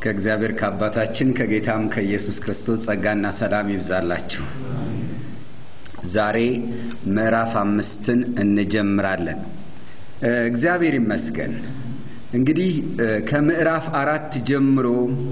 ከእግዚአብሔር ከአባታችን ከጌታም ከኢየሱስ ክርስቶስ ጸጋና ሰላም ይብዛላችሁ። ዛሬ ምዕራፍ አምስትን እንጀምራለን። እግዚአብሔር ይመስገን። እንግዲህ ከምዕራፍ አራት ጀምሮ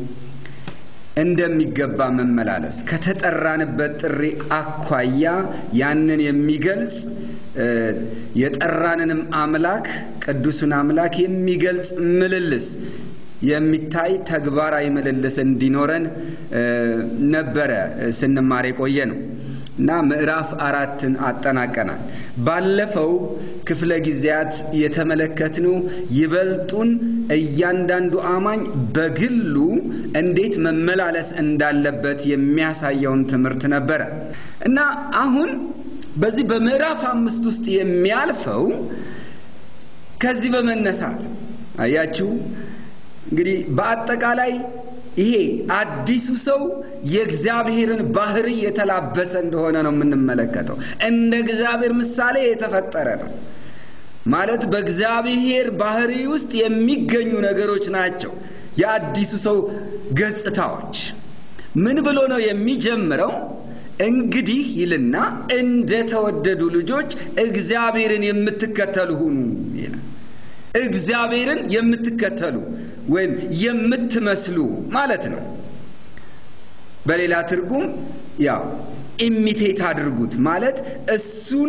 እንደሚገባ መመላለስ ከተጠራንበት ጥሪ አኳያ ያንን የሚገልጽ የጠራንንም አምላክ ቅዱሱን አምላክ የሚገልጽ ምልልስ የሚታይ ተግባራዊ ምልልስ እንዲኖረን ነበረ ስንማር የቆየ ነው እና ምዕራፍ አራትን አጠናቀናል። ባለፈው ክፍለ ጊዜያት የተመለከትነው ይበልጡን እያንዳንዱ አማኝ በግሉ እንዴት መመላለስ እንዳለበት የሚያሳየውን ትምህርት ነበረ እና አሁን በዚህ በምዕራፍ አምስት ውስጥ የሚያልፈው ከዚህ በመነሳት አያችሁ እንግዲህ በአጠቃላይ ይሄ አዲሱ ሰው የእግዚአብሔርን ባህሪ የተላበሰ እንደሆነ ነው የምንመለከተው። እንደ እግዚአብሔር ምሳሌ የተፈጠረ ነው ማለት በእግዚአብሔር ባህሪ ውስጥ የሚገኙ ነገሮች ናቸው የአዲሱ ሰው ገጽታዎች። ምን ብሎ ነው የሚጀምረው? እንግዲህ ይልና እንደተወደዱ ልጆች እግዚአብሔርን የምትከተሉ ሁኑ ይላል። እግዚአብሔርን የምትከተሉ ወይም የምትመስሉ ማለት ነው። በሌላ ትርጉም ያው ኢሚቴት አድርጉት ማለት እሱን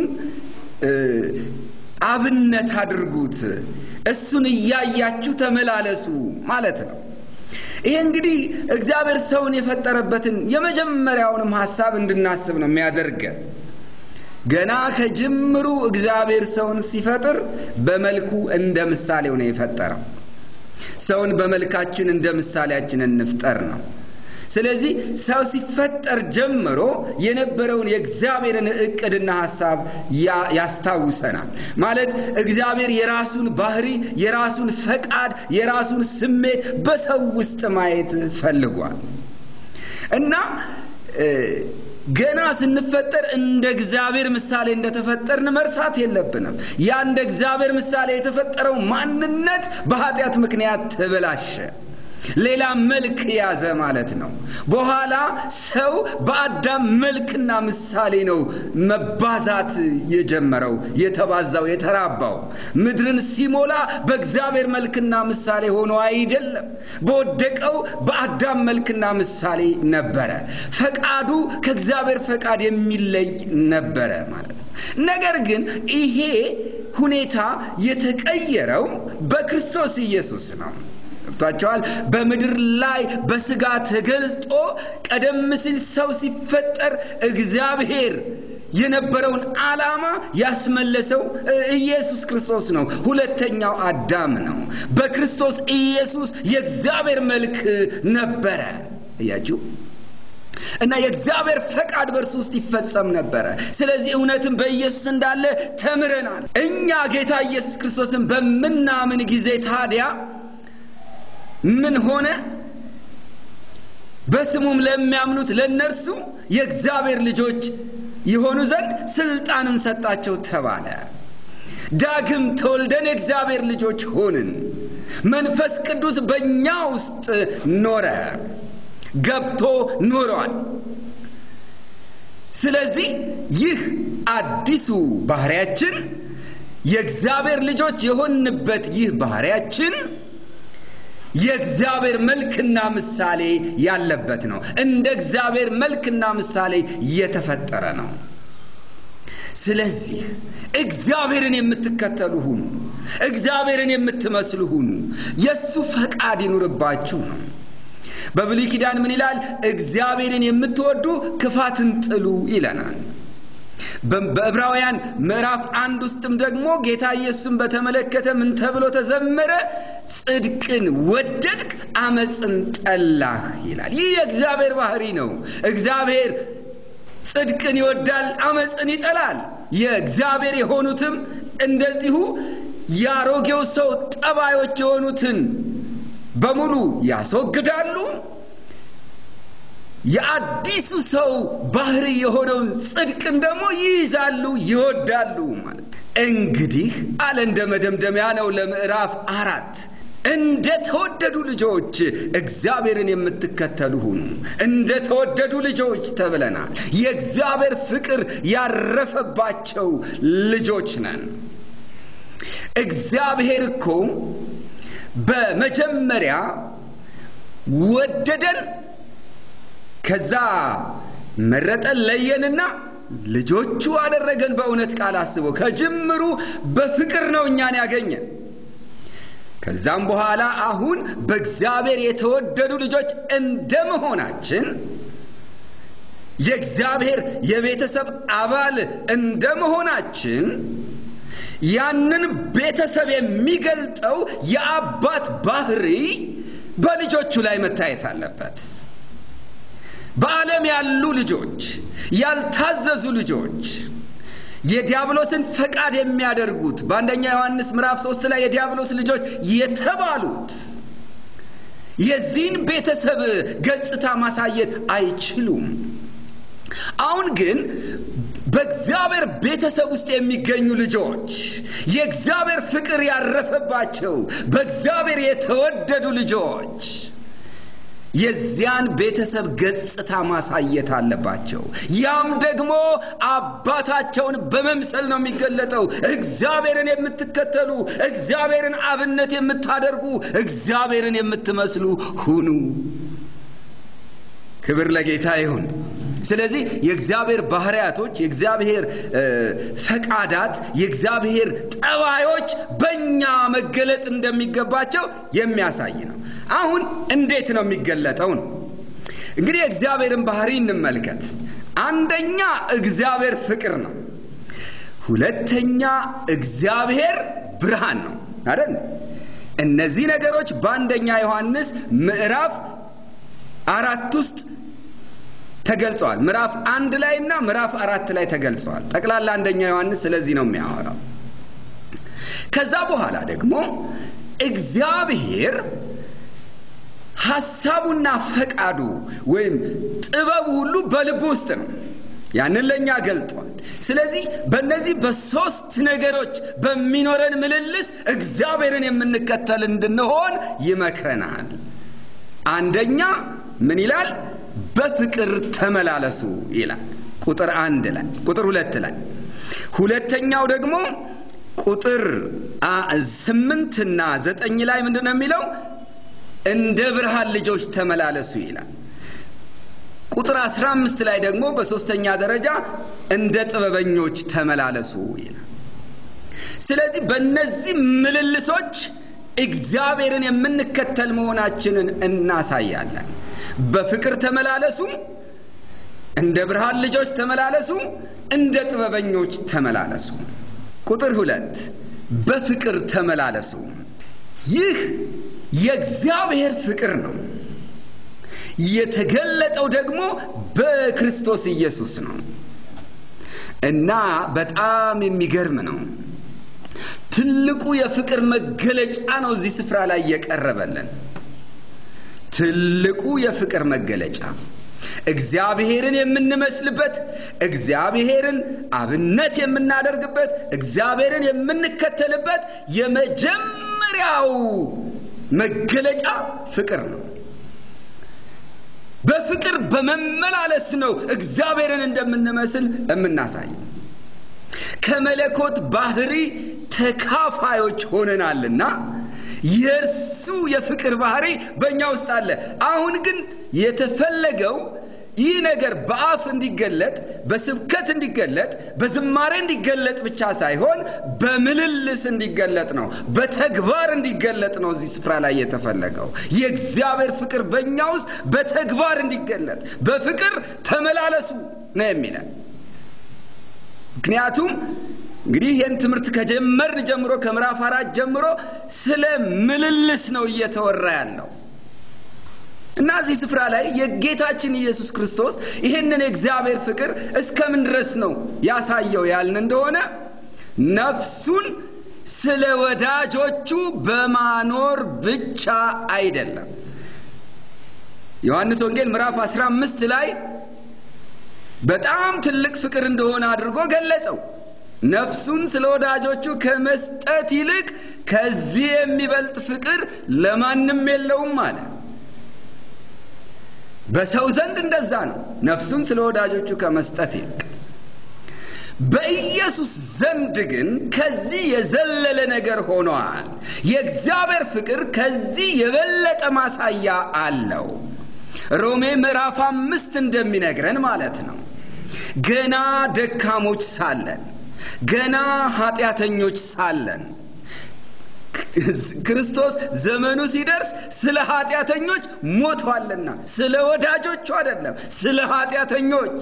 አብነት አድርጉት፣ እሱን እያያችሁ ተመላለሱ ማለት ነው። ይሄ እንግዲህ እግዚአብሔር ሰውን የፈጠረበትን የመጀመሪያውንም ሐሳብ እንድናስብ ነው የሚያደርገን። ገና ከጅምሩ እግዚአብሔር ሰውን ሲፈጥር በመልኩ እንደ ምሳሌው ነው የፈጠረው። ሰውን በመልካችን እንደ ምሳሌያችን እንፍጠር ነው። ስለዚህ ሰው ሲፈጠር ጀምሮ የነበረውን የእግዚአብሔርን እቅድና ሐሳብ ያስታውሰናል። ማለት እግዚአብሔር የራሱን ባህሪ፣ የራሱን ፈቃድ፣ የራሱን ስሜት በሰው ውስጥ ማየት ፈልጓል እና ገና ስንፈጠር እንደ እግዚአብሔር ምሳሌ እንደተፈጠርን መርሳት የለብንም። ያ እንደ እግዚአብሔር ምሳሌ የተፈጠረው ማንነት በኃጢአት ምክንያት ተበላሸ፣ ሌላ መልክ ያዘ ማለት ነው። በኋላ ሰው በአዳም መልክና ምሳሌ ነው መባዛት የጀመረው የተባዛው፣ የተራባው። ምድርን ሲሞላ በእግዚአብሔር መልክና ምሳሌ ሆኖ አይደለም፣ በወደቀው በአዳም መልክና ምሳሌ ነበረ። ፈቃዱ ከእግዚአብሔር ፈቃድ የሚለይ ነበረ ማለት ነው። ነገር ግን ይሄ ሁኔታ የተቀየረው በክርስቶስ ኢየሱስ ነው። ገብቷቸዋል። በምድር ላይ በስጋ ተገልጦ ቀደም ሲል ሰው ሲፈጠር እግዚአብሔር የነበረውን ዓላማ ያስመለሰው ኢየሱስ ክርስቶስ ነው። ሁለተኛው አዳም ነው። በክርስቶስ ኢየሱስ የእግዚአብሔር መልክ ነበረ። እያችሁ እና የእግዚአብሔር ፈቃድ በእርሱ ውስጥ ይፈጸም ነበረ። ስለዚህ እውነትም በኢየሱስ እንዳለ ተምረናል። እኛ ጌታ ኢየሱስ ክርስቶስን በምናምን ጊዜ ታዲያ ምን ሆነ? በስሙም ለሚያምኑት ለእነርሱ የእግዚአብሔር ልጆች የሆኑ ዘንድ ስልጣንን ሰጣቸው ተባለ። ዳግም ተወልደን የእግዚአብሔር ልጆች ሆንን። መንፈስ ቅዱስ በእኛ ውስጥ ኖረ፣ ገብቶ ኖሯል። ስለዚህ ይህ አዲሱ ባህሪያችን የእግዚአብሔር ልጆች የሆንበት ይህ ባህሪያችን የእግዚአብሔር መልክና ምሳሌ ያለበት ነው። እንደ እግዚአብሔር መልክና ምሳሌ የተፈጠረ ነው። ስለዚህ እግዚአብሔርን የምትከተሉ ሁኑ፣ እግዚአብሔርን የምትመስሉ ሁኑ፣ የእሱ ፈቃድ ይኑርባችሁ ነው። በብሉይ ኪዳን ምን ይላል? እግዚአብሔርን የምትወዱ ክፋትን ጥሉ ይለናል። በዕብራውያን ምዕራፍ አንድ ውስጥም ደግሞ ጌታ ኢየሱስን በተመለከተ ምን ተብሎ ተዘመረ? ጽድቅን ወደድክ አመፅን ጠላህ ይላል። ይህ የእግዚአብሔር ባህሪ ነው። እግዚአብሔር ጽድቅን ይወዳል፣ አመፅን ይጠላል። የእግዚአብሔር የሆኑትም እንደዚሁ የአሮጌው ሰው ጠባዮች የሆኑትን በሙሉ ያስወግዳሉ። የአዲሱ ሰው ባህሪ የሆነውን ጽድቅን ደግሞ ይይዛሉ፣ ይወዳሉ ማለት እንግዲህ አለ እንደ መደምደሚያ ነው ለምዕራፍ አራት እንደ ተወደዱ ልጆች እግዚአብሔርን የምትከተሉ ሁኑ። እንደ ተወደዱ ልጆች ተብለናል። የእግዚአብሔር ፍቅር ያረፈባቸው ልጆች ነን። እግዚአብሔር እኮ በመጀመሪያ ወደደን፣ ከዛ መረጠን፣ ለየንና ልጆቹ አደረገን። በእውነት ቃል አስቦ ከጅምሩ በፍቅር ነው እኛን ያገኘን። ከዛም በኋላ አሁን በእግዚአብሔር የተወደዱ ልጆች እንደመሆናችን የእግዚአብሔር የቤተሰብ አባል እንደመሆናችን ያንን ቤተሰብ የሚገልጠው የአባት ባህሪ በልጆቹ ላይ መታየት አለበት። በዓለም ያሉ ልጆች፣ ያልታዘዙ ልጆች የዲያብሎስን ፈቃድ የሚያደርጉት በአንደኛ ዮሐንስ ምዕራፍ ሶስት ላይ የዲያብሎስ ልጆች የተባሉት የዚህን ቤተሰብ ገጽታ ማሳየት አይችሉም። አሁን ግን በእግዚአብሔር ቤተሰብ ውስጥ የሚገኙ ልጆች የእግዚአብሔር ፍቅር ያረፈባቸው በእግዚአብሔር የተወደዱ ልጆች የዚያን ቤተሰብ ገጽታ ማሳየት አለባቸው። ያም ደግሞ አባታቸውን በመምሰል ነው የሚገለጠው። እግዚአብሔርን የምትከተሉ፣ እግዚአብሔርን አብነት የምታደርጉ፣ እግዚአብሔርን የምትመስሉ ሁኑ። ክብር ለጌታ ይሁን። ስለዚህ የእግዚአብሔር ባህርያቶች፣ የእግዚአብሔር ፈቃዳት፣ የእግዚአብሔር ጠባዮች በእኛ መገለጥ እንደሚገባቸው የሚያሳይ ነው። አሁን እንዴት ነው የሚገለጠው ነው? እንግዲህ የእግዚአብሔርን ባህሪ እንመልከት። አንደኛ እግዚአብሔር ፍቅር ነው። ሁለተኛ እግዚአብሔር ብርሃን ነው አይደል? እነዚህ ነገሮች በአንደኛ ዮሐንስ ምዕራፍ አራት ውስጥ ተገልጸዋል። ምዕራፍ አንድ ላይ እና ምዕራፍ አራት ላይ ተገልጸዋል። ጠቅላላ አንደኛ ዮሐንስ ስለዚህ ነው የሚያወራው። ከዛ በኋላ ደግሞ እግዚአብሔር ሐሳቡና ፈቃዱ ወይም ጥበቡ ሁሉ በልቡ ውስጥ ነው። ያንን ለእኛ ገልጧል። ስለዚህ በእነዚህ በሦስት ነገሮች በሚኖረን ምልልስ እግዚአብሔርን የምንከተል እንድንሆን ይመክረናል። አንደኛ ምን ይላል? በፍቅር ተመላለሱ ይላል ቁጥር አንድ ላይ ቁጥር ሁለት ላይ ሁለተኛው ደግሞ ቁጥር ስምንትና ዘጠኝ ላይ ምንድን ነው የሚለው እንደ ብርሃን ልጆች ተመላለሱ ይላል ቁጥር አስራ አምስት ላይ ደግሞ በሦስተኛ ደረጃ እንደ ጥበበኞች ተመላለሱ ይላል ስለዚህ በእነዚህ ምልልሶች እግዚአብሔርን የምንከተል መሆናችንን እናሳያለን በፍቅር ተመላለሱ፣ እንደ ብርሃን ልጆች ተመላለሱ፣ እንደ ጥበበኞች ተመላለሱ። ቁጥር ሁለት በፍቅር ተመላለሱ። ይህ የእግዚአብሔር ፍቅር ነው። የተገለጠው ደግሞ በክርስቶስ ኢየሱስ ነው እና በጣም የሚገርም ነው። ትልቁ የፍቅር መገለጫ ነው እዚህ ስፍራ ላይ የቀረበልን ትልቁ የፍቅር መገለጫ እግዚአብሔርን የምንመስልበት፣ እግዚአብሔርን አብነት የምናደርግበት፣ እግዚአብሔርን የምንከተልበት የመጀመሪያው መገለጫ ፍቅር ነው። በፍቅር በመመላለስ ነው እግዚአብሔርን እንደምንመስል የምናሳየው። ከመለኮት ባህሪ ተካፋዮች ሆነናልና የእርሱ የፍቅር ባህሪ በእኛ ውስጥ አለ። አሁን ግን የተፈለገው ይህ ነገር በአፍ እንዲገለጥ፣ በስብከት እንዲገለጥ፣ በዝማሬ እንዲገለጥ ብቻ ሳይሆን በምልልስ እንዲገለጥ ነው፣ በተግባር እንዲገለጥ ነው። እዚህ ስፍራ ላይ የተፈለገው የእግዚአብሔር ፍቅር በእኛ ውስጥ በተግባር እንዲገለጥ፣ በፍቅር ተመላለሱ ነው የሚለን። ምክንያቱም እንግዲህ ይህን ትምህርት ከጀመርን ጀምሮ ከምዕራፍ አራት ጀምሮ ስለ ምልልስ ነው እየተወራ ያለው እና እዚህ ስፍራ ላይ የጌታችን ኢየሱስ ክርስቶስ ይህንን የእግዚአብሔር ፍቅር እስከምን ድረስ ነው ያሳየው ያልን እንደሆነ ነፍሱን ስለ ወዳጆቹ በማኖር ብቻ አይደለም። ዮሐንስ ወንጌል ምዕራፍ 15 ላይ በጣም ትልቅ ፍቅር እንደሆነ አድርጎ ገለጸው። ነፍሱን ስለ ወዳጆቹ ከመስጠት ይልቅ ከዚህ የሚበልጥ ፍቅር ለማንም የለውም አለ። በሰው ዘንድ እንደዛ ነው። ነፍሱን ስለ ወዳጆቹ ከመስጠት ይልቅ በኢየሱስ ዘንድ ግን ከዚህ የዘለለ ነገር ሆኗል። የእግዚአብሔር ፍቅር ከዚህ የበለጠ ማሳያ አለው። ሮሜ ምዕራፍ አምስት እንደሚነግረን ማለት ነው። ገና ደካሞች ሳለን፣ ገና ኃጢአተኞች ሳለን ክርስቶስ ዘመኑ ሲደርስ ስለ ኃጢአተኞች ሞቷልና፣ ስለ ወዳጆቹ አይደለም፣ ስለ ኃጢአተኞች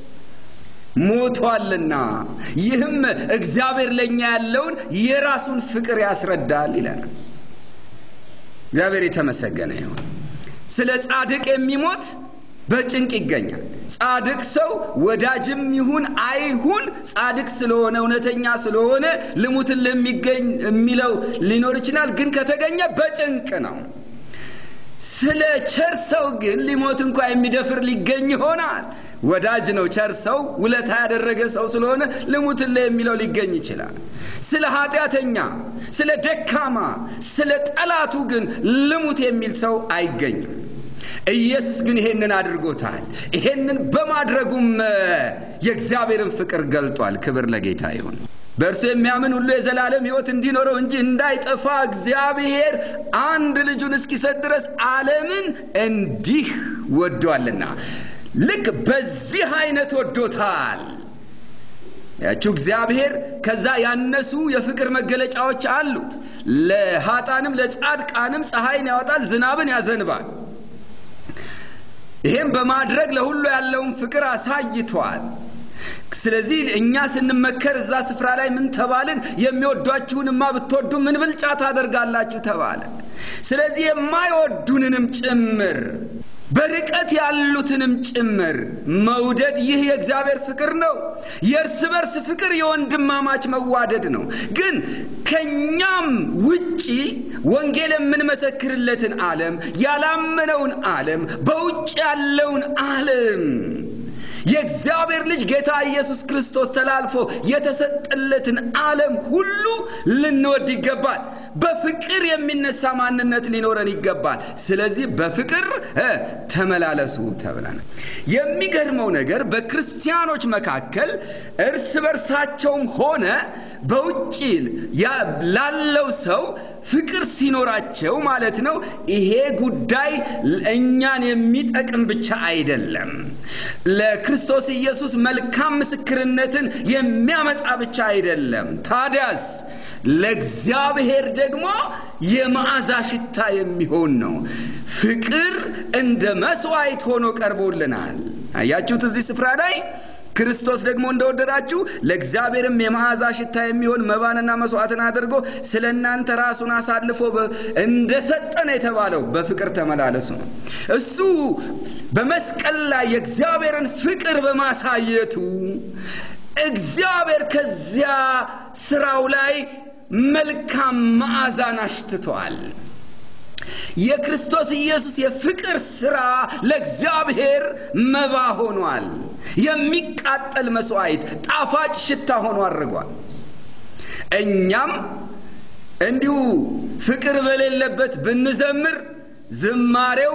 ሞቷልና ይህም እግዚአብሔር ለእኛ ያለውን የራሱን ፍቅር ያስረዳል ይለናል። እግዚአብሔር የተመሰገነ ይሁን። ስለ ጻድቅ የሚሞት በጭንቅ ይገኛል። ጻድቅ ሰው ወዳጅም ይሁን አይሁን ጻድቅ ስለሆነ እውነተኛ ስለሆነ ልሙትን ለሚገኝ የሚለው ሊኖር ይችላል። ግን ከተገኘ በጭንቅ ነው። ስለ ቸር ሰው ግን ሊሞት እንኳ የሚደፍር ሊገኝ ይሆናል። ወዳጅ ነው ቸር ሰው ውለታ ያደረገ ሰው ስለሆነ ልሙትለ የሚለው ሊገኝ ይችላል። ስለ ኃጢአተኛ፣ ስለ ደካማ፣ ስለ ጠላቱ ግን ልሙት የሚል ሰው አይገኝም። ኢየሱስ ግን ይሄንን አድርጎታል። ይሄንን በማድረጉም የእግዚአብሔርን ፍቅር ገልጧል። ክብር ለጌታ ይሁን። በእርሱ የሚያምን ሁሉ የዘላለም ሕይወት እንዲኖረው እንጂ እንዳይጠፋ እግዚአብሔር አንድ ልጁን እስኪሰጥ ድረስ ዓለምን እንዲህ ወዷልና። ልክ በዚህ አይነት ወዶታል። ያችሁ እግዚአብሔር ከዛ ያነሱ የፍቅር መገለጫዎች አሉት። ለኃጣንም ለጻድቃንም ፀሐይን ያወጣል፣ ዝናብን ያዘንባል። ይህም በማድረግ ለሁሉ ያለውን ፍቅር አሳይቷል። ስለዚህ እኛ ስንመከር እዛ ስፍራ ላይ ምን ተባልን? የሚወዷችሁንማ ብትወዱ ምን ብልጫ ታደርጋላችሁ ተባለ። ስለዚህ የማይወዱንንም ጭምር በርቀት ያሉትንም ጭምር መውደድ ይህ የእግዚአብሔር ፍቅር ነው። የእርስ በርስ ፍቅር የወንድማማች መዋደድ ነው። ግን ከእኛም ውጪ ወንጌል የምንመሰክርለትን ዓለም ያላመነውን ዓለም በውጭ ያለውን ዓለም የእግዚአብሔር ልጅ ጌታ ኢየሱስ ክርስቶስ ተላልፎ የተሰጠለትን ዓለም ሁሉ ልንወድ ይገባል። በፍቅር የሚነሳ ማንነት ሊኖረን ይገባል። ስለዚህ በፍቅር ተመላለሱ ተብለናል። የሚገርመው ነገር በክርስቲያኖች መካከል እርስ በርሳቸውም ሆነ በውጭ ላለው ሰው ፍቅር ሲኖራቸው ማለት ነው። ይሄ ጉዳይ እኛን የሚጠቅም ብቻ አይደለም ለክርስቶስ ኢየሱስ መልካም ምስክርነትን የሚያመጣ ብቻ አይደለም። ታዲያስ ለእግዚአብሔር ደግሞ የመዓዛ ሽታ የሚሆን ነው። ፍቅር እንደ መስዋዕት ሆኖ ቀርቦልናል። አያችሁት እዚህ ስፍራ ላይ ክርስቶስ ደግሞ እንደወደዳችሁ ለእግዚአብሔርም የመዓዛ ሽታ የሚሆን መባንና መስዋዕትን አድርጎ ስለ እናንተ ራሱን አሳልፎ እንደሰጠን የተባለው በፍቅር ተመላለሱ ነው። እሱ በመስቀል ላይ የእግዚአብሔርን ፍቅር በማሳየቱ እግዚአብሔር ከዚያ ስራው ላይ መልካም መዓዛን አሽትቷል። የክርስቶስ ኢየሱስ የፍቅር ሥራ ለእግዚአብሔር መባ ሆኗል። የሚቃጠል መስዋዕት፣ ጣፋጭ ሽታ ሆኖ አድርጓል። እኛም እንዲሁ ፍቅር በሌለበት ብንዘምር ዝማሬው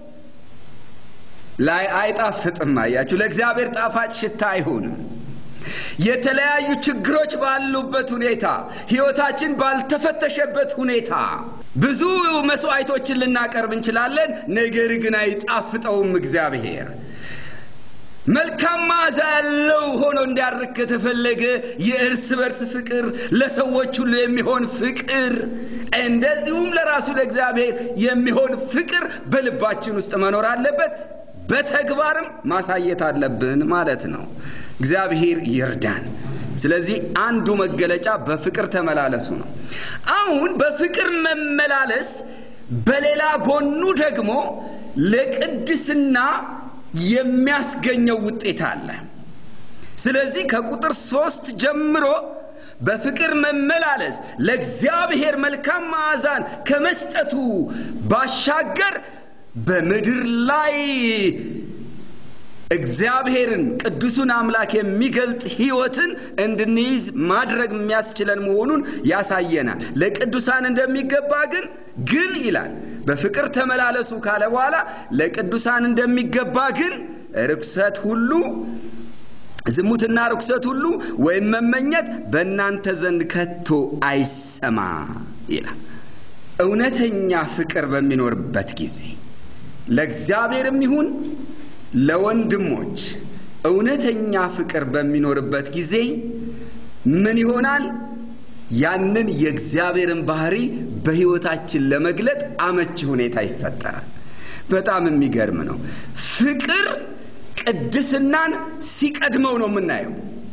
ላይ አይጣፍጥም። አያችሁ፣ ለእግዚአብሔር ጣፋጭ ሽታ አይሆንም። የተለያዩ ችግሮች ባሉበት ሁኔታ ሕይወታችን ባልተፈተሸበት ሁኔታ ብዙ መስዋዕቶችን ልናቀርብ እንችላለን። ነገር ግን አይጣፍጠውም። እግዚአብሔር መልካም መዓዛ ያለው ሆኖ እንዲያርግ ከተፈለገ የእርስ በርስ ፍቅር፣ ለሰዎች ሁሉ የሚሆን ፍቅር፣ እንደዚሁም ለራሱ ለእግዚአብሔር የሚሆን ፍቅር በልባችን ውስጥ መኖር አለበት። በተግባርም ማሳየት አለብን ማለት ነው። እግዚአብሔር ይርዳን። ስለዚህ አንዱ መገለጫ በፍቅር ተመላለሱ ነው። አሁን በፍቅር መመላለስ በሌላ ጎኑ ደግሞ ለቅድስና የሚያስገኘው ውጤት አለ። ስለዚህ ከቁጥር ሶስት ጀምሮ በፍቅር መመላለስ ለእግዚአብሔር መልካም መዓዛን ከመስጠቱ ባሻገር በምድር ላይ እግዚአብሔርን ቅዱሱን አምላክ የሚገልጥ ሕይወትን እንድንይዝ ማድረግ የሚያስችለን መሆኑን ያሳየናል። ለቅዱሳን እንደሚገባ ግን ግን ይላል በፍቅር ተመላለሱ ካለ በኋላ ለቅዱሳን እንደሚገባ ግን ርኩሰት ሁሉ ዝሙትና ርኩሰት ሁሉ ወይም መመኘት በእናንተ ዘንድ ከቶ አይሰማ ይላል። እውነተኛ ፍቅር በሚኖርበት ጊዜ ለእግዚአብሔርም ይሁን ለወንድሞች እውነተኛ ፍቅር በሚኖርበት ጊዜ ምን ይሆናል? ያንን የእግዚአብሔርን ባህሪ በሕይወታችን ለመግለጥ አመቺ ሁኔታ ይፈጠራል። በጣም የሚገርም ነው። ፍቅር ቅድስናን ሲቀድመው ነው የምናየው።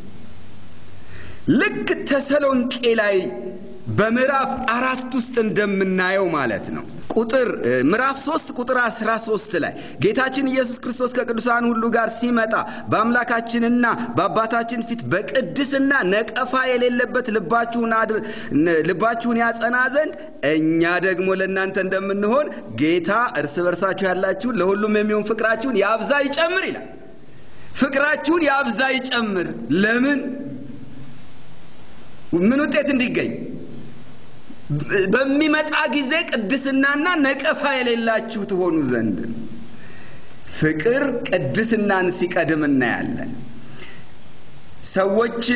ልክ ተሰሎንቄ ላይ በምዕራፍ አራት ውስጥ እንደምናየው ማለት ነው። ቁጥር ምዕራፍ ሶስት ቁጥር አስራ ሶስት ላይ ጌታችን ኢየሱስ ክርስቶስ ከቅዱሳን ሁሉ ጋር ሲመጣ በአምላካችንና በአባታችን ፊት በቅድስና ነቀፋ የሌለበት ልባችሁን ያጸና ዘንድ እኛ ደግሞ ለእናንተ እንደምንሆን ጌታ እርስ በርሳችሁ ያላችሁን ለሁሉም የሚሆን ፍቅራችሁን ያብዛ ይጨምር ይላል። ፍቅራችሁን ያብዛ ይጨምር። ለምን? ምን ውጤት እንዲገኝ በሚመጣ ጊዜ ቅድስናና ነቀፋ የሌላችሁ ትሆኑ ዘንድ ፍቅር ቅድስናን ሲቀድም እናያለን። ሰዎች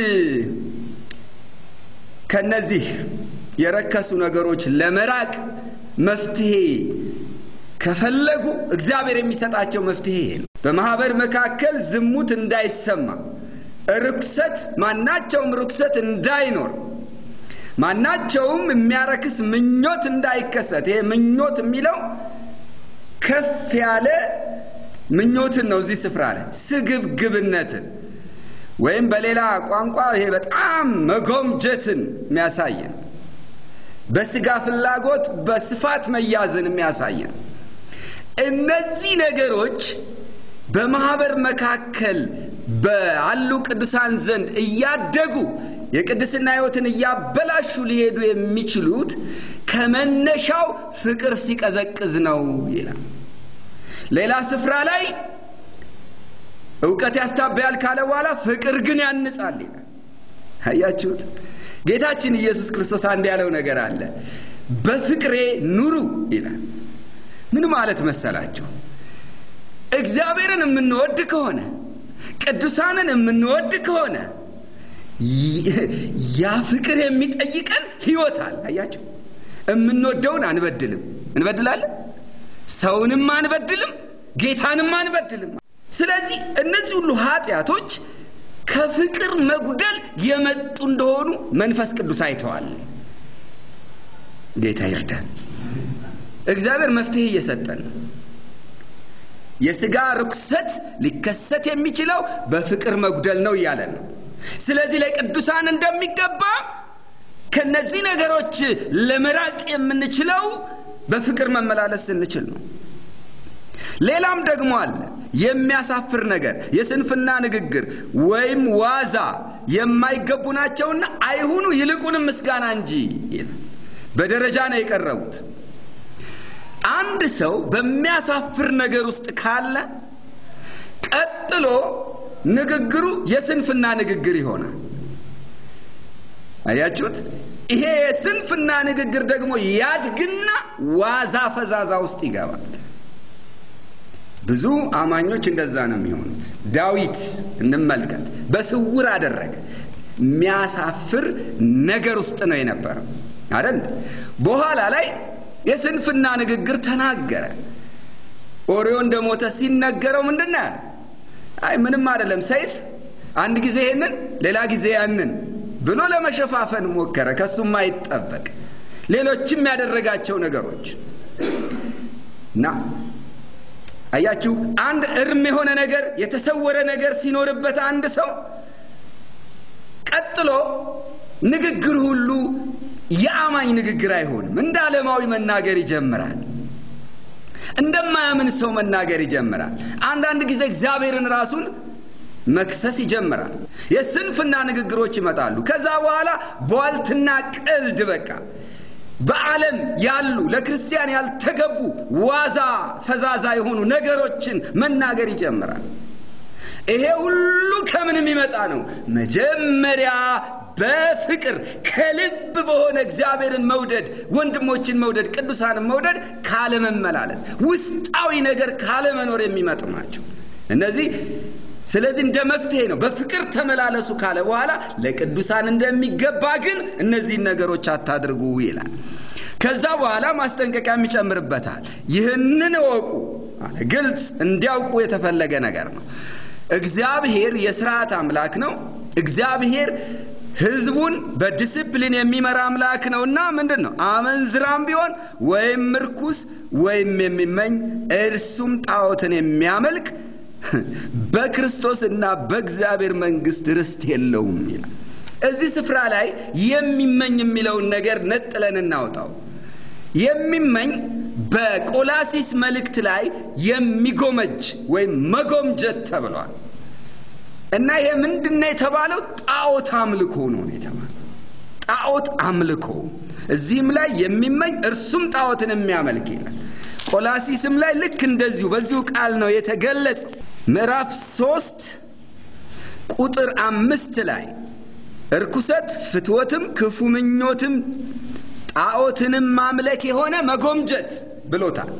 ከነዚህ የረከሱ ነገሮች ለመራቅ መፍትሄ ከፈለጉ እግዚአብሔር የሚሰጣቸው መፍትሄ ነው። በማህበር መካከል ዝሙት እንዳይሰማ፣ ርኩሰት ማናቸውም ርኩሰት እንዳይኖር ማናቸውም የሚያረክስ ምኞት እንዳይከሰት። ይሄ ምኞት የሚለው ከፍ ያለ ምኞትን ነው። እዚህ ስፍራ ላይ ስግብግብነትን ወይም በሌላ ቋንቋ ይሄ በጣም መጎምጀትን የሚያሳይ ነው። በስጋ ፍላጎት በስፋት መያዝን የሚያሳይ ነው። እነዚህ ነገሮች በማህበር መካከል ባሉ ቅዱሳን ዘንድ እያደጉ የቅድስና ሕይወትን እያበላሹ ሊሄዱ የሚችሉት ከመነሻው ፍቅር ሲቀዘቅዝ ነው ይላል። ሌላ ስፍራ ላይ እውቀት ያስታበያል ካለ በኋላ ፍቅር ግን ያንጻል ይላል። አያችሁት? ጌታችን ኢየሱስ ክርስቶስ አንድ ያለው ነገር አለ። በፍቅሬ ኑሩ ይላል። ምን ማለት መሰላችሁ? እግዚአብሔርን የምንወድ ከሆነ ቅዱሳንን የምንወድ ከሆነ ያ ፍቅር የሚጠይቀን ህይወት አለ። አያቸው የምንወደውን አንበድልም። እንበድላለን፣ ሰውንም አንበድልም፣ ጌታንም አንበድልም። ስለዚህ እነዚህ ሁሉ ኃጢአቶች ከፍቅር መጉደል የመጡ እንደሆኑ መንፈስ ቅዱስ አይተዋል። ጌታ ይርዳን። እግዚአብሔር መፍትሄ እየሰጠን ነው። የሥጋ ርኩሰት ሊከሰት የሚችለው በፍቅር መጉደል ነው እያለን ነው። ስለዚህ ለቅዱሳን እንደሚገባ ከነዚህ ነገሮች ለመራቅ የምንችለው በፍቅር መመላለስ ስንችል ነው። ሌላም ደግሞ አለ። የሚያሳፍር ነገር፣ የስንፍና ንግግር ወይም ዋዛ የማይገቡ ናቸውና አይሁኑ፣ ይልቁንም ምስጋና እንጂ በደረጃ ነው የቀረቡት። አንድ ሰው በሚያሳፍር ነገር ውስጥ ካለ ቀጥሎ ንግግሩ የስንፍና ንግግር ይሆናል። አያችሁት? ይሄ የስንፍና ንግግር ደግሞ ያድግና ዋዛ ፈዛዛ ውስጥ ይገባል። ብዙ አማኞች እንደዛ ነው የሚሆኑት። ዳዊት እንመልከት። በስውር አደረገ። የሚያሳፍር ነገር ውስጥ ነው የነበረው አይደል? በኋላ ላይ የስንፍና ንግግር ተናገረ። ኦሪዮ እንደሞተ ሲነገረው ምንድን ነው ያለ? አይ ምንም አይደለም፣ ሰይፍ አንድ ጊዜ ይሄንን ሌላ ጊዜ ያንን ብሎ ለመሸፋፈን ሞከረ። ከሱም አይጠበቅ ሌሎችም ያደረጋቸው ነገሮች እና አያችሁ፣ አንድ እርም የሆነ ነገር የተሰወረ ነገር ሲኖርበት አንድ ሰው ቀጥሎ ንግግር ሁሉ የአማኝ ንግግር አይሆንም። እንደ ዓለማዊ መናገር ይጀምራል። እንደማያምን ሰው መናገር ይጀምራል። አንዳንድ ጊዜ እግዚአብሔርን ራሱን መክሰስ ይጀምራል። የስንፍና ንግግሮች ይመጣሉ። ከዛ በኋላ ቧልትና ቀልድ በቃ በዓለም ያሉ ለክርስቲያን ያልተገቡ ዋዛ ፈዛዛ የሆኑ ነገሮችን መናገር ይጀምራል። ይሄ ሁሉ ከምን የሚመጣ ነው? መጀመሪያ በፍቅር ከልብ በሆነ እግዚአብሔርን መውደድ፣ ወንድሞችን መውደድ፣ ቅዱሳንን መውደድ ካለመመላለስ፣ ውስጣዊ ነገር ካለመኖር የሚመጡ ናቸው እነዚህ። ስለዚህ እንደ መፍትሄ ነው። በፍቅር ተመላለሱ ካለ በኋላ ለቅዱሳን እንደሚገባ ግን እነዚህን ነገሮች አታድርጉ ይላል። ከዛ በኋላ ማስጠንቀቂያም ይጨምርበታል። ይህንን እወቁ አለ። ግልጽ እንዲያውቁ የተፈለገ ነገር ነው። እግዚአብሔር የስርዓት አምላክ ነው። እግዚአብሔር ሕዝቡን በዲስፕሊን የሚመራ አምላክ ነውና ምንድን ነው አመንዝራም ቢሆን ወይም ምርኩስ ወይም የሚመኝ እርሱም ጣዖትን የሚያመልክ በክርስቶስና በእግዚአብሔር መንግሥት ርስት የለውም ይላል። እዚህ ስፍራ ላይ የሚመኝ የሚለውን ነገር ነጥለን እናውጣው። የሚመኝ በቆላሲስ መልእክት ላይ የሚጎመጅ ወይም መጎምጀት ተብሏል እና ይሄ ምንድነው የተባለው? ጣዖት አምልኮ ነው የተባለው። ጣዖት አምልኮ እዚህም ላይ የሚመኝ እርሱም ጣዖትን የሚያመልክ ይላል። ቆላሲስም ላይ ልክ እንደዚሁ በዚሁ ቃል ነው የተገለጸው። ምዕራፍ ሶስት ቁጥር አምስት ላይ እርኩሰት፣ ፍትወትም፣ ክፉ ምኞትም ጣዖትንም ማምለክ የሆነ መጎምጀት ብሎታል።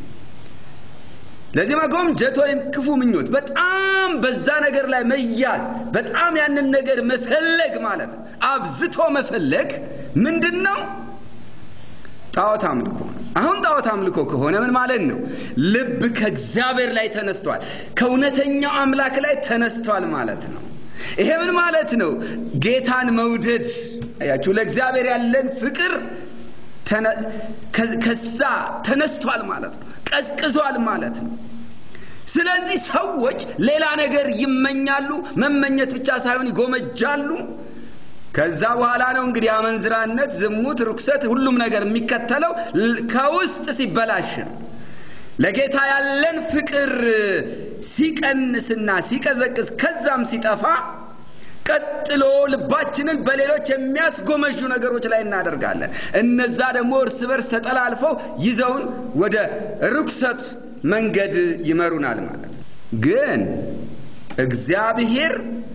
ለዚህ መጎምጀት ወይም ክፉ ምኞት በጣም በዛ ነገር ላይ መያዝ፣ በጣም ያንን ነገር መፈለግ ማለት ነው። አብዝቶ መፈለግ ምንድን ነው? ጣዖት አምልኮ ነው። አሁን ጣዖት አምልኮ ከሆነ ምን ማለት ነው? ልብ ከእግዚአብሔር ላይ ተነስቷል፣ ከእውነተኛው አምላክ ላይ ተነስቷል ማለት ነው። ይሄ ምን ማለት ነው? ጌታን መውደድ አያችሁ፣ ለእግዚአብሔር ያለን ፍቅር ከዛ ተነስቷል ማለት ነው፣ ቀዝቅዟል ማለት ነው። ስለዚህ ሰዎች ሌላ ነገር ይመኛሉ። መመኘት ብቻ ሳይሆን ይጎመጃሉ። ከዛ በኋላ ነው እንግዲህ አመንዝራነት፣ ዝሙት፣ ርኩሰት፣ ሁሉም ነገር የሚከተለው ከውስጥ ሲበላሽ ነው። ለጌታ ያለን ፍቅር ሲቀንስና ሲቀዘቅዝ ከዛም ሲጠፋ ቀጥሎ ልባችንን በሌሎች የሚያስጎመዡ ነገሮች ላይ እናደርጋለን። እነዛ ደግሞ እርስ በርስ ተጠላልፈው ይዘውን ወደ ርኩሰት መንገድ ይመሩናል ማለት ነው። ግን እግዚአብሔር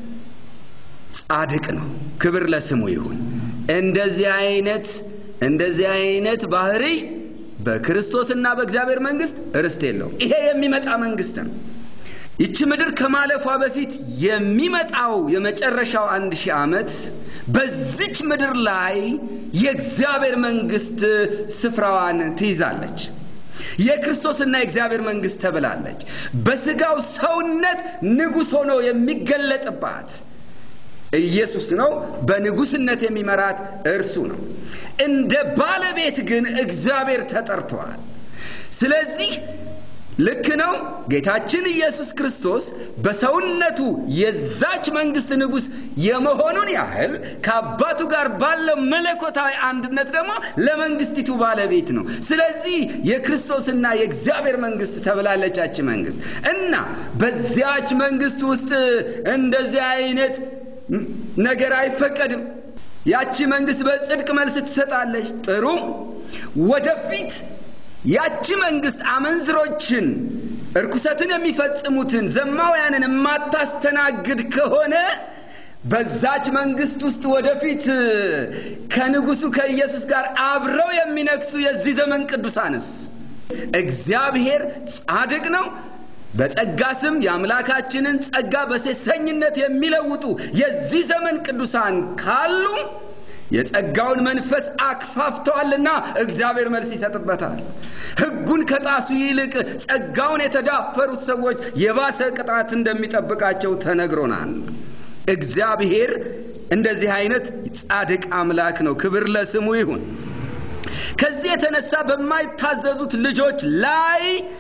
ጻድቅ ነው። ክብር ለስሙ ይሁን። እንደዚህ አይነት እንደዚህ አይነት ባህሪ በክርስቶስና በእግዚአብሔር መንግስት ርስት የለውም። ይሄ የሚመጣ መንግስት ነው። ይቺ ምድር ከማለፏ በፊት የሚመጣው የመጨረሻው አንድ ሺህ ዓመት በዚች ምድር ላይ የእግዚአብሔር መንግስት ስፍራዋን ትይዛለች። የክርስቶስና የእግዚአብሔር መንግስት ተብላለች። በስጋው ሰውነት ንጉሥ ሆኖ የሚገለጥባት ኢየሱስ ነው። በንጉስነት የሚመራት እርሱ ነው። እንደ ባለቤት ግን እግዚአብሔር ተጠርተዋል። ስለዚህ ልክ ነው። ጌታችን ኢየሱስ ክርስቶስ በሰውነቱ የዛች መንግስት ንጉሥ የመሆኑን ያህል ከአባቱ ጋር ባለው መለኮታዊ አንድነት ደግሞ ለመንግስቲቱ ባለቤት ነው። ስለዚህ የክርስቶስና የእግዚአብሔር መንግስት ተብላለቻች መንግስት እና በዚያች መንግስት ውስጥ እንደዚህ አይነት ነገር አይፈቀድም። ያቺ መንግስት በጽድቅ መልስ ትሰጣለች። ጥሩ ወደፊት ያቺ መንግስት አመንዝሮችን፣ እርኩሰትን የሚፈጽሙትን ዘማውያንን የማታስተናግድ ከሆነ በዛች መንግስት ውስጥ ወደፊት ከንጉሱ ከኢየሱስ ጋር አብረው የሚነግሱ የዚህ ዘመን ቅዱሳንስ? እግዚአብሔር ጻድቅ ነው። በጸጋ ስም የአምላካችንን ጸጋ በሴሰኝነት የሚለውጡ የዚህ ዘመን ቅዱሳን ካሉ የጸጋውን መንፈስ አክፋፍተዋልና እግዚአብሔር መልስ ይሰጥበታል። ሕጉን ከጣሱ ይልቅ ጸጋውን የተዳፈሩት ሰዎች የባሰ ቅጣት እንደሚጠብቃቸው ተነግሮናል። እግዚአብሔር እንደዚህ አይነት ጻድቅ አምላክ ነው። ክብር ለስሙ ይሁን። ከዚህ የተነሳ በማይታዘዙት ልጆች ላይ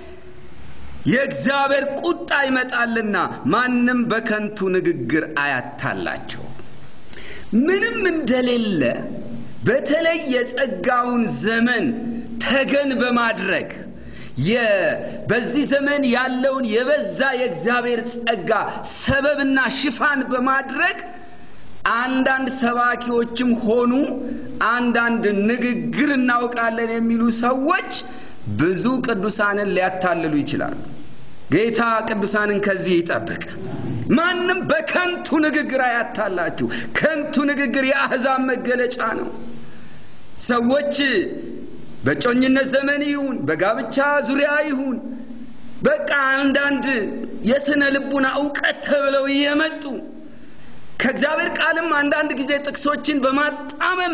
የእግዚአብሔር ቁጣ ይመጣልና ማንም በከንቱ ንግግር አያታላቸው። ምንም እንደሌለ በተለይ የጸጋውን ዘመን ተገን በማድረግ በዚህ ዘመን ያለውን የበዛ የእግዚአብሔር ጸጋ ሰበብና ሽፋን በማድረግ አንዳንድ ሰባኪዎችም ሆኑ አንዳንድ ንግግር እናውቃለን የሚሉ ሰዎች ብዙ ቅዱሳንን ሊያታልሉ ይችላሉ። ጌታ ቅዱሳንን ከዚህ ይጠብቅ። ማንም በከንቱ ንግግር አያታላችሁ። ከንቱ ንግግር የአሕዛብ መገለጫ ነው። ሰዎች በጮኝነት ዘመን ይሁን በጋብቻ ዙሪያ ይሁን በቃ አንዳንድ የሥነ ልቡና እውቀት ተብለው እየመጡ ከእግዚአብሔር ቃልም አንዳንድ ጊዜ ጥቅሶችን በማጣመም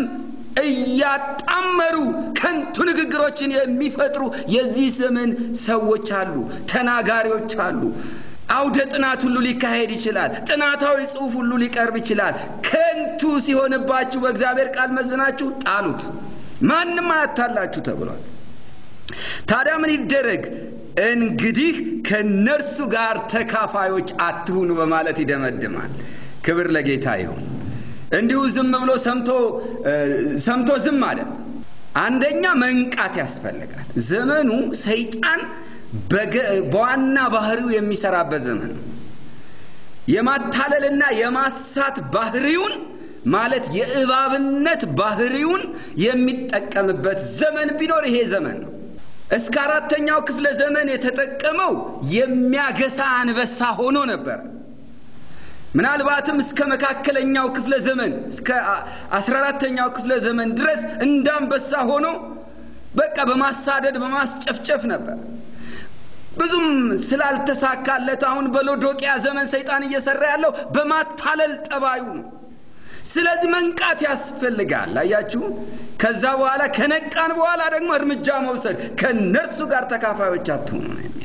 እያጣመሩ ከንቱ ንግግሮችን የሚፈጥሩ የዚህ ዘመን ሰዎች አሉ፣ ተናጋሪዎች አሉ። አውደ ጥናት ሁሉ ሊካሄድ ይችላል። ጥናታዊ ጽሑፍ ሁሉ ሊቀርብ ይችላል። ከንቱ ሲሆንባችሁ በእግዚአብሔር ቃል መዝናችሁ ጣሉት፣ ማንም አያታላችሁ ተብሏል። ታዲያ ምን ይደረግ? እንግዲህ ከእነርሱ ጋር ተካፋዮች አትሁኑ በማለት ይደመድማል። ክብር ለጌታ ይሁን። እንዲሁ ዝም ብሎ ሰምቶ ዝም አለ። አንደኛ መንቃት ያስፈልጋል። ዘመኑ ሰይጣን በዋና ባህሪው የሚሰራበት ዘመን ነው። የማታለልና የማሳት ባህሪውን ማለት የእባብነት ባህሪውን የሚጠቀምበት ዘመን ቢኖር ይሄ ዘመን ነው። እስከ አራተኛው ክፍለ ዘመን የተጠቀመው የሚያገሳ አንበሳ ሆኖ ነበር። ምናልባትም እስከ መካከለኛው ክፍለ ዘመን እስከ አስራ አራተኛው ክፍለ ዘመን ድረስ እንዳንበሳ ሆኖ በቃ በማሳደድ በማስጨፍጨፍ ነበር። ብዙም ስላልተሳካለት አሁን በሎዶቅያ ዘመን ሰይጣን እየሰራ ያለው በማታለል ጠባዩ ነው። ስለዚህ መንቃት ያስፈልጋል። አያችሁ። ከዛ በኋላ ከነቃን በኋላ ደግሞ እርምጃ መውሰድ ከእነርሱ ጋር ተካፋዮች አትሆኑ ነው የሚል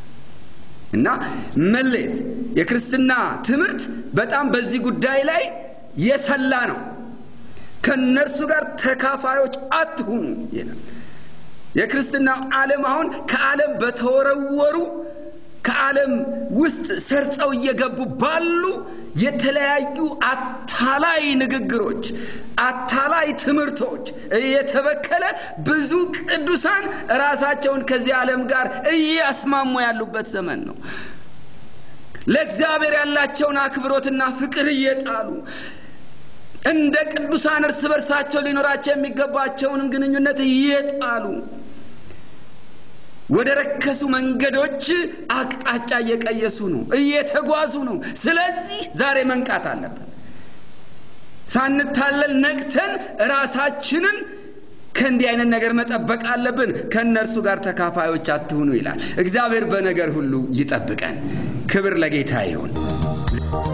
እና መለየት የክርስትና ትምህርት በጣም በዚህ ጉዳይ ላይ የሰላ ነው። ከእነርሱ ጋር ተካፋዮች አትሁኑ ይላል። የክርስትና ዓለም አሁን ከዓለም በተወረወሩ ከዓለም ውስጥ ሰርጸው እየገቡ ባሉ የተለያዩ አታላይ ንግግሮች፣ አታላይ ትምህርቶች እየተበከለ ብዙ ቅዱሳን ራሳቸውን ከዚህ ዓለም ጋር እያስማሙ ያሉበት ዘመን ነው። ለእግዚአብሔር ያላቸውን አክብሮትና ፍቅር እየጣሉ እንደ ቅዱሳን እርስ በርሳቸው ሊኖራቸው የሚገባቸውንም ግንኙነት እየጣሉ ወደ ረከሱ መንገዶች አቅጣጫ እየቀየሱ ነው፣ እየተጓዙ ነው። ስለዚህ ዛሬ መንቃት አለብን። ሳንታለል ነቅተን ራሳችንን ከእንዲህ አይነት ነገር መጠበቅ አለብን። ከእነርሱ ጋር ተካፋዮች አትሁኑ ይላል። እግዚአብሔር በነገር ሁሉ ይጠብቀን። ክብር ለጌታ ይሁን።